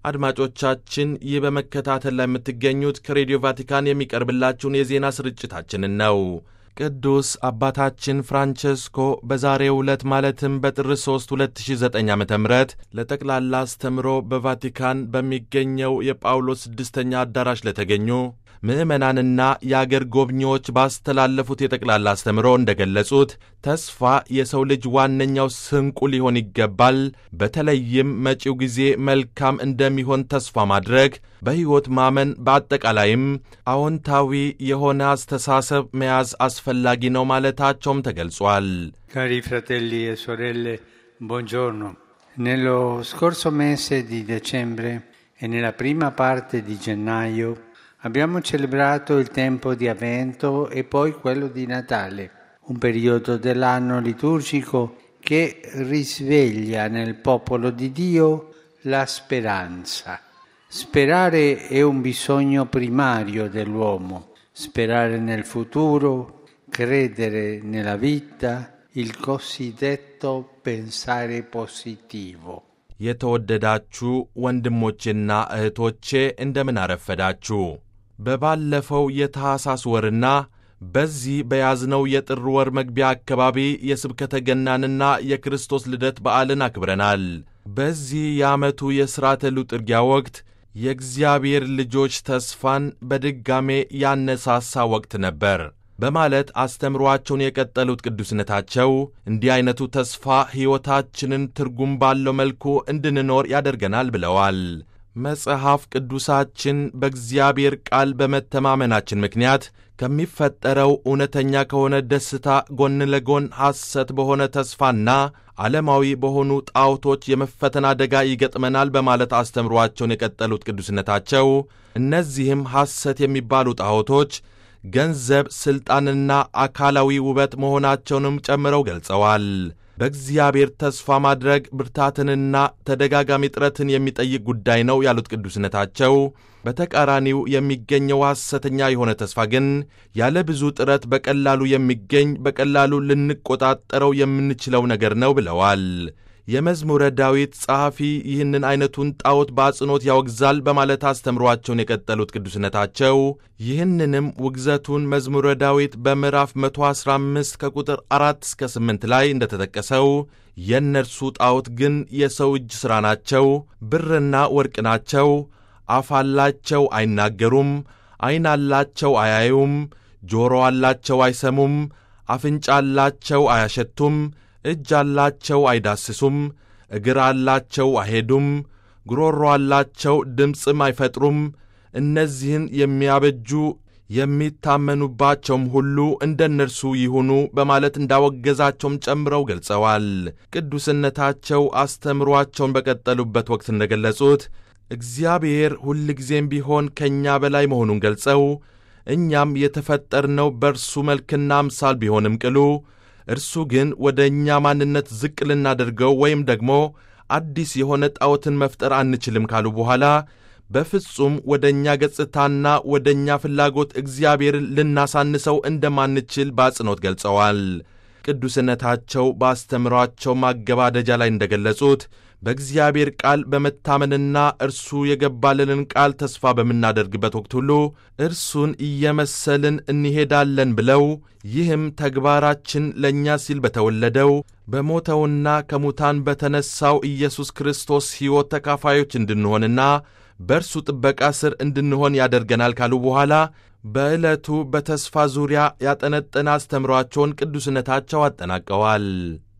አድማጮቻችን ይህ በመከታተል ላይ የምትገኙት ከሬዲዮ ቫቲካን የሚቀርብላችሁን የዜና ስርጭታችንን ነው። ቅዱስ አባታችን ፍራንቸስኮ በዛሬው ዕለት ማለትም በጥር 3 2009 ዓ ም ለጠቅላላ አስተምሮ በቫቲካን በሚገኘው የጳውሎስ ስድስተኛ አዳራሽ ለተገኙ ምዕመናንና የአገር ጎብኚዎች ባስተላለፉት የጠቅላላ አስተምሮ እንደገለጹት ተስፋ የሰው ልጅ ዋነኛው ስንቁ ሊሆን ይገባል። በተለይም መጪው ጊዜ መልካም እንደሚሆን ተስፋ ማድረግ፣ በሕይወት ማመን፣ በአጠቃላይም አዎንታዊ የሆነ አስተሳሰብ መያዝ አስፈላጊ ነው ማለታቸውም ተገልጿል። Cari fratelli e sorelle, buongiorno. Nello scorso mese di dicembre e nella prima parte di gennaio abbiamo celebrato il tempo di Avvento e poi quello di Natale, un periodo dell'anno liturgico che risveglia nel popolo di Dio la speranza. Sperare è un bisogno primario dell'uomo, sperare nel futuro, credere nella vita, il cosiddetto pensare positivo. የተወደዳችሁ ወንድሞቼና እህቶቼ እንደምን አረፈዳችሁ። በባለፈው የታሕሳስ ወርና በዚህ በያዝነው የጥር ወር መግቢያ አካባቢ የስብከተ ገናንና የክርስቶስ ልደት በዓልን አክብረናል። በዚህ የዓመቱ የሥርዓተ ሉጥርጊያ ወቅት የእግዚአብሔር ልጆች ተስፋን በድጋሜ ያነሳሳ ወቅት ነበር በማለት አስተምሯቸውን የቀጠሉት ቅዱስነታቸው እንዲህ ዐይነቱ ተስፋ ሕይወታችንን ትርጉም ባለው መልኩ እንድንኖር ያደርገናል ብለዋል። መጽሐፍ ቅዱሳችን በእግዚአብሔር ቃል በመተማመናችን ምክንያት ከሚፈጠረው እውነተኛ ከሆነ ደስታ ጎን ለጎን ሐሰት በሆነ ተስፋና ዓለማዊ በሆኑ ጣዖቶች የመፈተን አደጋ ይገጥመናል በማለት አስተምሯቸውን የቀጠሉት ቅዱስነታቸው እነዚህም ሐሰት የሚባሉ ጣዖቶች ገንዘብ፣ ሥልጣንና አካላዊ ውበት መሆናቸውንም ጨምረው ገልጸዋል። በእግዚአብሔር ተስፋ ማድረግ ብርታትንና ተደጋጋሚ ጥረትን የሚጠይቅ ጉዳይ ነው ያሉት ቅዱስነታቸው በተቃራኒው የሚገኘው ሐሰተኛ የሆነ ተስፋ ግን ያለ ብዙ ጥረት በቀላሉ የሚገኝ በቀላሉ ልንቆጣጠረው የምንችለው ነገር ነው ብለዋል። የመዝሙረ ዳዊት ጸሐፊ ይህንን ዐይነቱን ጣዖት በአጽንኦት ያወግዛል በማለት አስተምሯቸውን የቀጠሉት ቅዱስነታቸው ይህንንም ውግዘቱን መዝሙረ ዳዊት በምዕራፍ 115 ከቁጥር 4 እስከ 8 ላይ እንደተጠቀሰው የእነርሱ ጣዖት ግን የሰው እጅ ሥራ ናቸው፣ ብርና ወርቅ ናቸው፣ አፍ አላቸው አይናገሩም፣ ዐይን አላቸው አያዩም፣ ጆሮ አላቸው አይሰሙም፣ አፍንጫ አላቸው አያሸቱም እጅ አላቸው አይዳስሱም፣ እግር አላቸው አይሄዱም፣ ጉሮሮ አላቸው ድምፅም አይፈጥሩም። እነዚህን የሚያበጁ የሚታመኑባቸውም ሁሉ እንደ እነርሱ ይሁኑ በማለት እንዳወገዛቸውም ጨምረው ገልጸዋል። ቅዱስነታቸው አስተምሯቸውን በቀጠሉበት ወቅት እንደገለጹት እግዚአብሔር ሁልጊዜም ቢሆን ከእኛ በላይ መሆኑን ገልጸው እኛም የተፈጠርነው በእርሱ መልክና አምሳል ቢሆንም ቅሉ እርሱ ግን ወደ እኛ ማንነት ዝቅ ልናደርገው ወይም ደግሞ አዲስ የሆነ ጣዖትን መፍጠር አንችልም ካሉ በኋላ በፍጹም ወደ እኛ ገጽታና ወደ እኛ ፍላጎት እግዚአብሔርን ልናሳንሰው እንደማንችል በአጽንኦት ገልጸዋል። ቅዱስነታቸው በአስተምሯቸው ማገባደጃ ላይ እንደገለጹት በእግዚአብሔር ቃል በመታመንና እርሱ የገባልንን ቃል ተስፋ በምናደርግበት ወቅት ሁሉ እርሱን እየመሰልን እንሄዳለን ብለው ይህም ተግባራችን ለእኛ ሲል በተወለደው በሞተውና ከሙታን በተነሣው ኢየሱስ ክርስቶስ ሕይወት ተካፋዮች እንድንሆንና በእርሱ ጥበቃ ስር እንድንሆን ያደርገናል ካሉ በኋላ በዕለቱ በተስፋ ዙሪያ ያጠነጠነ አስተምሯቸውን ቅዱስነታቸው አጠናቀዋል።